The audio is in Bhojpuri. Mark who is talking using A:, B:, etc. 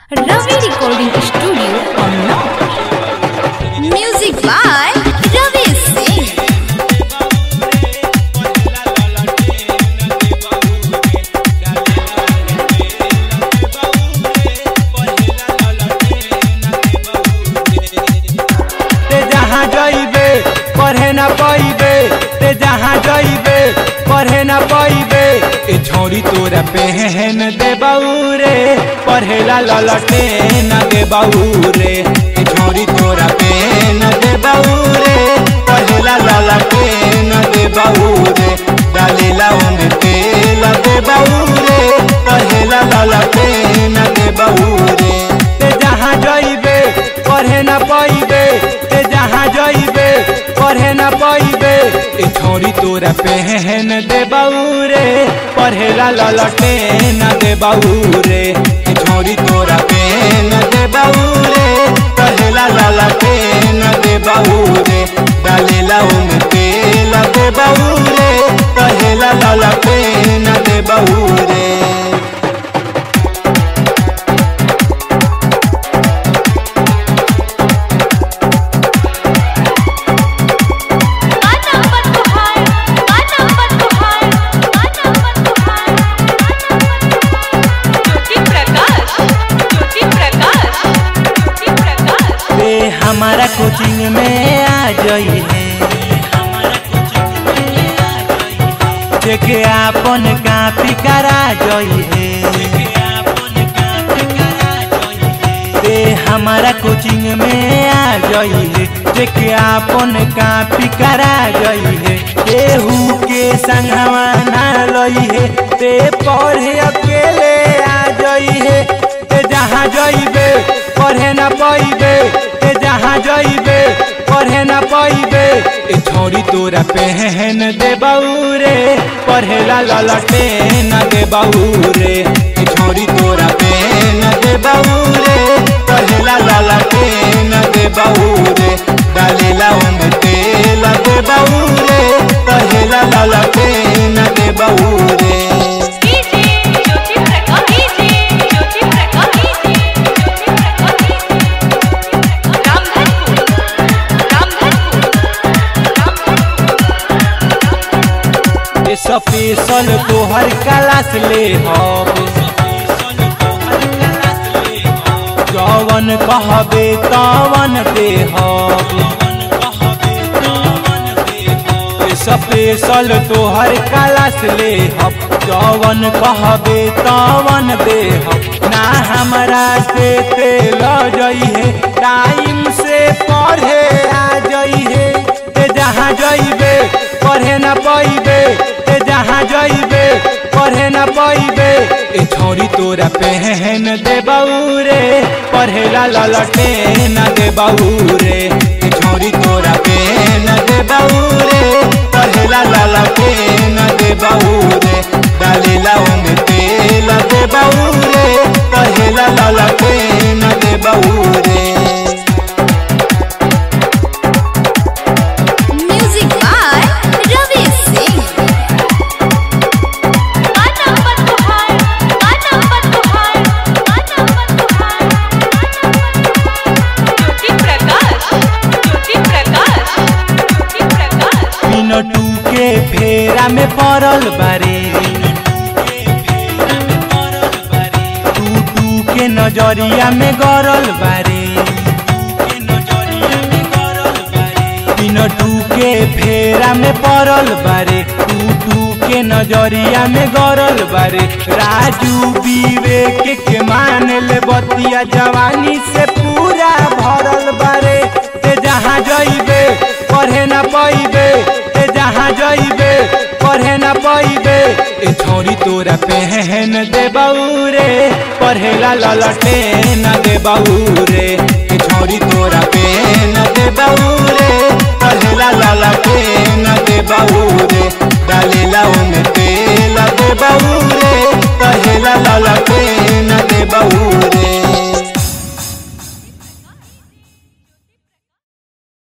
A: Ravi Recording Studio, Unnao. Music by Ravi Singh.
B: ते जहाँ जइबे पढ़े ना पइबे ते जहाँ जइबे पढ़े ना पइबे ए छोरी तोरा पहन दे रे पढ़ेला ललटे न दे रे ए छोरी तोरा पहन दे रे पढ़ेला ललटे न दे रे डालेला ओमे तेल दे रे पढ़ेला ललटे न दे रे ते जहाँ जइबे पढ़े ना पइबे ते जहाँ जइबे पढ़े ना पइबे ए छोरी तोरा पहन दे रे पढ़ेला ललटे न दे रे ए छोरी तोरा पहन दे रे पढ़ेला ललटे न दे रे डालेला ओमे तेल दे रे पढ़ेला ललटे न दे रे रे हमारा कोचिंग में आ जाई है जेके आपन कापी करा जाई है रे हमारा कोचिंग में आ जाई है जेके आपन कापी करा जाई है केहू के संगवा ना लई है ते पढ़े अकेले आ जाई है ते जहाँ जइबे पढ़े ना पइबे ते जहाँ जइबे पढ़े ना पइबे ए छोरी तोरा पहन दे रे पढ़ेला ललटे न दे रे ए छोरी तोरा पहन दे रे पढ़ेला ललटे न दे रे डालेला ओमे तेल दे रे पढ़ेला ललटे न दे रे ए स्पेशल तोहर क्लास ले हब जवन कहबे तवन दे हब ए स्पेशल तोहर क्लास ले हब जवन कहबे तवन दे हब ना हमरा से तेल जई है टाइम से पढ़े आ जई है ते जहाँ जइबे पढ़े ना पइबे ते जहाँ जइबे पढ़े ना पइबे ए छोरी तोरा पहन दे रे पढ़ेला ललटे न दे रे ए छोरी तोरा पहन दे रे पढ़ेला ललटे न दे रे डालेला ओमे तेल दे रे पढ़ेला ललटे न दे रे
A: Music by Ravi Singh.
B: मिनटू के फेरा में पड़ल बारे टू टू के नजरिया में गरल बारे मिनटू के फेरा में पड़ल बारे टू टू के नजरिया में गरल बारे राजू विवेक के मान ले बतिया जवानी से पूरा भरल बारे ते जहाँ जइबे पढ़े ना पइबे ते जहाँ जइबे पढ़े ना पइबे ए छोरी तोरा पहन दे रे पढ़ेला ललटे न दे रे ए छोरी तोरा पहन दे रे पढ़ेला ललटे न